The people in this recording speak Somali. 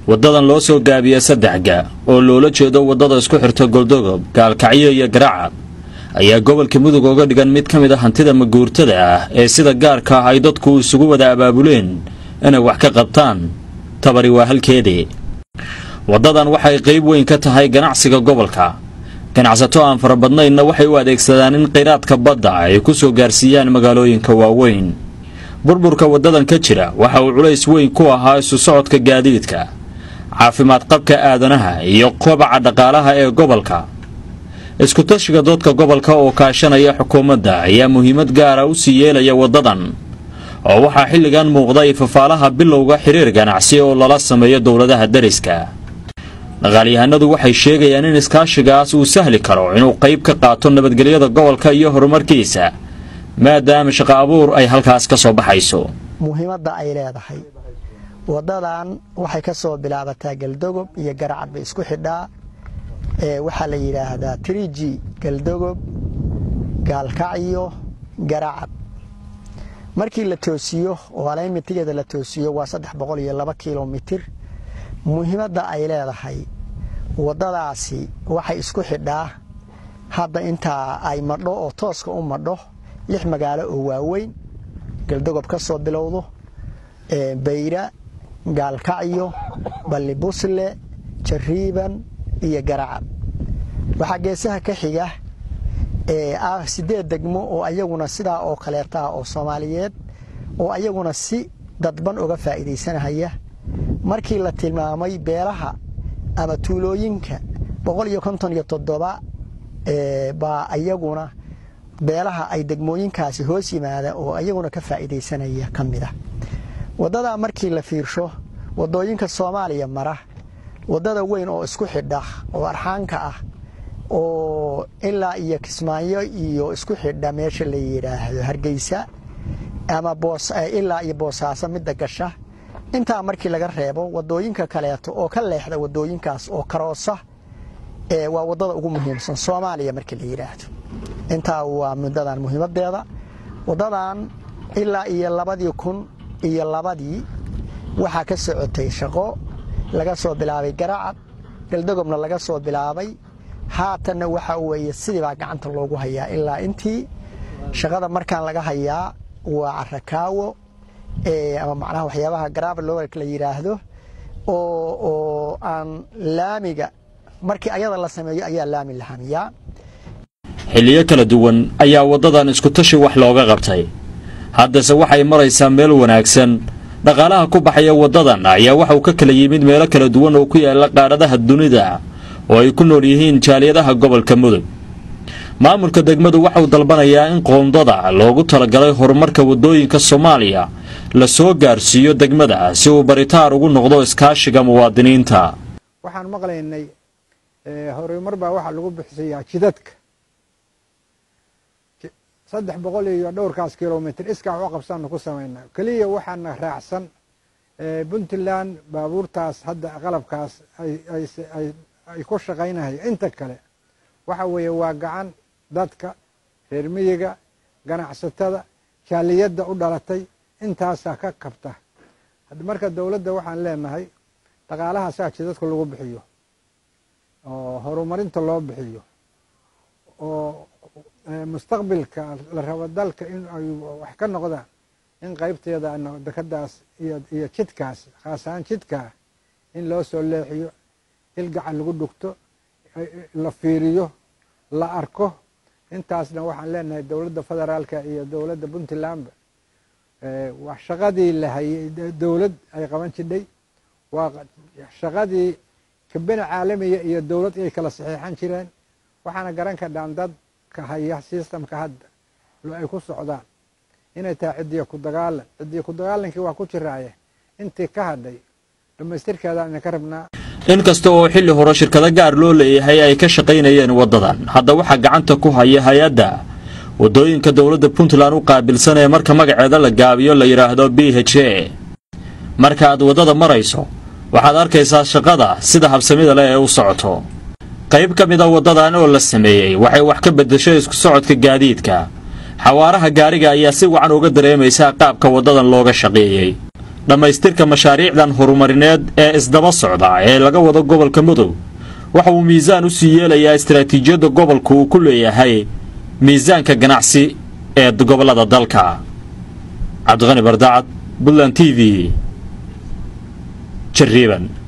waddadan loo soo gaabiya saddexga oo loola jeedo waddada isku xirta goldogob gaalkacyo iyo garacad ayaa gobolka mudug oga dhigan mid ka mid a hantida maguurtada ah ee sida gaarka ah ay dadku isugu wada abaabuleen inay wax ka qabtaan tabari waa halkeedii waddadan waxay qayb weyn ka tahay ganacsiga gobolka ganacsato aan fara badnaynna waxay u adeegsadaan in kheyraadka badda ay ku soo gaarsiiyaan magaalooyinka waaweyn burburka waddadan ka jira waxa uu culays weyn ku ahaa isu socodka gaadiidka caafimaad qabka aadanaha iyo kobaca dhaqaalaha ee gobolka iskutashiga doodka gobolka oo kaashanaya xukuumadda ayaa muhiimad gaara u sii yeelaya waddadan oo waxaa xilligan muuqda ifafaalaha bilowga xiriir ganacsi oo lala sameeyo dowladaha dariska dhaqaalyahanadu waxay sheegayaan in iskaashigaas uu sahli karo inuu qayb ka qaato nabadgelyada gobolka iyo horumarkiisa maadaama shaqo abuur ay halkaas ka soo baxayso muhiimadda ay leedahay waddadan waxay ka soo bilaabataa galdogob iyo garacad bay isku xidhaa waxaa la yidhaahdaa triji galdogob gaalkacyo garacad markii la toosiyo oo alaymitigeeda la toosiyo waa saddex boqol iyo laba kilomitir muhiimadda ay leedahay waddadaasi waxay isku xidhaa hadda intaa ay madho oo tooska u madho lix magaalo oo waaweyn galdogob ka soo bilowdo bayra gaalkacyo ballibusle jariiban iyo garacad waxaa geesaha ka xiga ah sideed degmo oo ayaguna sidaa oo kaleeta ah oo soomaaliyeed oo ayaguna si dadban uga faa'iidaysanahaya markii la tilmaamay beelaha ama tuulooyinka boqol iyo konton iyo toddoba baa ayaguna beelaha ay degmooyinkaasi hoos yimaada oo ayaguna ka faa'iidaysanaya ka mid a waddadaa markii la fiirsho waddooyinka soomaaliya mara waddada weyn oo isku xidha oo arxaanka ah oo ilaa iyo kismaayo iyo isku xidha meesha la yidhaahdo hargeysa ama ilaa iyo boosaaso midda gasha intaa markii laga reebo waddooyinka kaleeto oo ka leexda waddooyinkaas oo karoosa waa waddada ugu muhiimsan soomaaliya markii la yidhaahdo intaa waa muddadan muhiimadeeda waddadan ilaa iyo labadii kun iyo labadii waxaa ka socotay shaqo laga soo bilaabay garacad galdogobna laga soo bilaabay haatanna waxa weeye sidiibaa gacanta loogu hayaa ilaa intii shaqada markaan laga hayaa waa carakaawo ama macnaha waxyaabaha garabalowalka la yidhaahdo oo aan laamiga markii ayada la sameeyo ayaa laami la hamiyaa xilliyo kala duwan ayaa waddadan iskutashi wax looga qabtay haddase waxay maraysaa meel wanaagsan dhaqaalaha ku baxaya waddadan ayaa waxauu ka kala yimid meelo kala duwan oo ku yaala qaaradaha dunida oo ay ku nool yihiin jaaliyadaha gobolka mudug maamulka degmadu waxauu dalbanayaa in qoondada loogu talagalay horumarka waddooyinka soomaaliya la soo gaarsiiyo degmada si uu baritaar ugu noqdo iskaashiga muwaadiniinta waxaan maqlaynay horumar baa waxaa lagu bixisayaa jidadka saddex boqol iyo dhowrkaas kilomitr iskaa u qabsaanu ku samaynaa keliya waxaana raacsan puntland baabuurtaas hadda qalabkaas ay ku shaqaynahay inta kale waxa weeye waa gacan dadka reer miyiga ganacsatada jaaliyadda u dhalatay intaasaa ka kabta marka dowladda waxaan leenahay dhaqaalahaasaa jidadka lagu bixiyo oo horumarinta loo bixiyo oo mustaqbilka la rabo dalka in ay wax ka noqdaan in qaybteeda dekadaas iyo jidkaas khaas ahaan jidkaa in loo soo leexiyo il gacan lagu dhugto la fiiriyo la arko intaasna waxaan leenahay dowladda federaalka iyo dowladda puntlandba waa shaqadii la hayay dowlad ay qaban jidhay waa shaqadii kabena caalamiya iyo dowlad ay kala saxiixan jireen waxaana garan ka dhaan dadka haya sistamka hadda ay ku socdaan inay tahay cidiya ku dagaalan cidiya ku dagaalankii waa ku jiraaye intii ka hadhay dhammaystirkeedaan idinka rabnaa inkasta oo xilli hore shirkado gaar loo leeyahay ay ka shaqaynayeen waddadan hadda waxaa gacanta ku haya hay-adda waddooyinka dowladda puntland u qaabilsan ee marka magaceeda la gaabiyo la yidhaahdo b h a marka aad waddada marayso waxaad arkaysaa shaqada sida habsamida leh ee u socoto qayb ka mid a waddadan oo la sameeyey waxay wax ka beddeshay isku socodka gaadiidka xawaaraha gaariga ayaa si wacan uga dareemaysaa qaabka waddadan looga shaqeeyey dhammaystirka mashaariicdan horumarineed ee isdaba socda ee laga wado gobolka mudug waxa uu miisaan u sii yeelayaa istaraatiijiyadda gobolku uu ku leeyahay miisaanka ganacsi ee gobollada dalka cabdiqani bardacad buntland t v jariiban